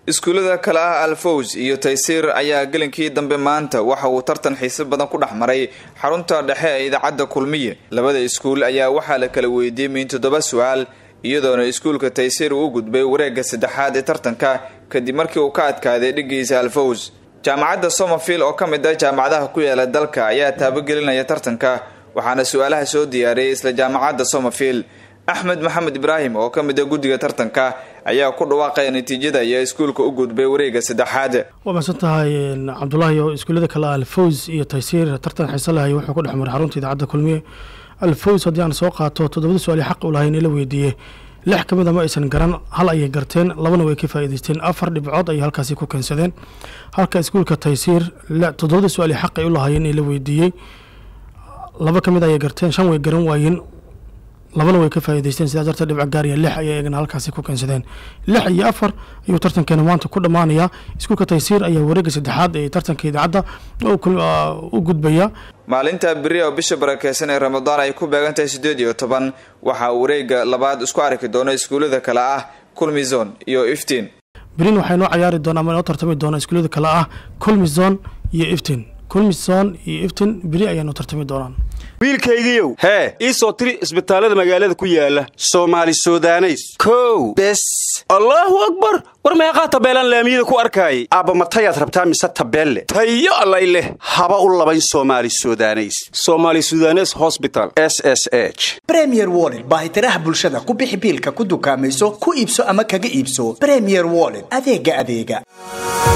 iskuullada kale ah alfows iyo taysiir ayaa gelinkii dambe maanta waxa uu tartan xiise badan ku dhex maray xarunta dhexe ee idaacadda kulmiye labada iskuul ayaa waxaa la kala weydiiyey min toddoba su-aal iyadoona iskuulka taysiir uu u gudbay wareegga saddexaad ee tartanka kadib markii uu ka adkaaday dhigiisa alfows jaamacadda somerfield oo ka mid ah jaamacadaha ku yaala dalka ayaa taabogelinaya tartanka waxaana su-aalaha soo diyaariyay isla jaamacadda somerfield axmed maxamed ibraahim oo ka mid a guddiga tartanka ayaa ku dhawaaqaya natiijada iyo iskuulka u gudbay wareegga saddexaad waa mahadsan tahay cabdulaahi oo iskuullada kale alfows iyo taysiir tartan xiise lahay wuxuu ku dhex maray xarunta idaacadda kulmiye alfows haddii aan soo qaato toddobada su-aali xaq u lahayn ee la weydiiyey lix ka mid a ma aysan garan hal ayay garteen labana way ka faa'iidaysteen afar dhibcood ayay halkaasi ku keensadeen halka iskuulka taysiir toddobada su-aali xaq ay u lahaayeen ee la weydiiyey laba ka mid ayay garteen shan way garan waayeen labana way ka faa'iidaysteen sidaas darteed dhibco gaariya lix ayay eegana halkaasi ku keensadeen lix iyo afar ayuu tartankeena maanta ku dhammaanayaa iskuulka taysiir ayaa wareegga saddexaad ee tartanka idaacadda u gudbaya maalinta beri oo bisha barakeysan ee ramadaan ay ku beegan tahay siddeed iyo toban waxaa wareegga labaad isku arki doona iskuullada kale ah kulmizon iyo iftiin berin waxay noo cayaari doona ama noo tartami doona iskuullada kale ah kulmizon iyo iftiin kulmizon iyo iftiin beri ayaa noo tartami doonaan wiilkaygiiow hee ii soo tiri isbitaallada magaalada ku yaala soomaali sudaneys kow bes allaahu akbar war meeqaa tabeelaan laamiyada ku arkaayay aabba matayaad rabtaa mise tabeelle tayo allay leh haba u labayn soomaali sudaneys somaali sudanes hosbital s s h bremier wollet baahitiraha bulshada ku bixi biilka ku dukaamayso ku iibso ama kaga iibso bremier wollet adeega adeega